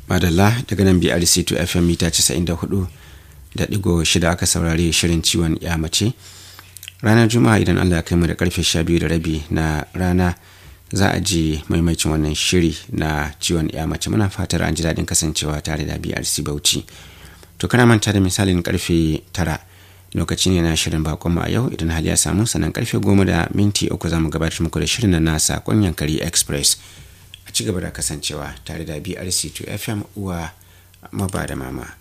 madalla daga nan brc 2 fm mita 94 da digo shida aka saurari shirin ciwon ya mace ranar juma'a idan allah ya kai mu da karfe 12 da rabi na rana za a ji maimacin wannan shiri na ciwon ya mace muna fatar an ji daɗin kasancewa tare da brc bauchi to kana manta da misalin karfe tara lokaci ne na shirin bakon a yau idan hali ya samu sannan karfe goma da minti uku za mu gabatar muku da shirin na nasa yankari express a ci gaba da kasancewa tare da brc 2 fm uwa maba da mama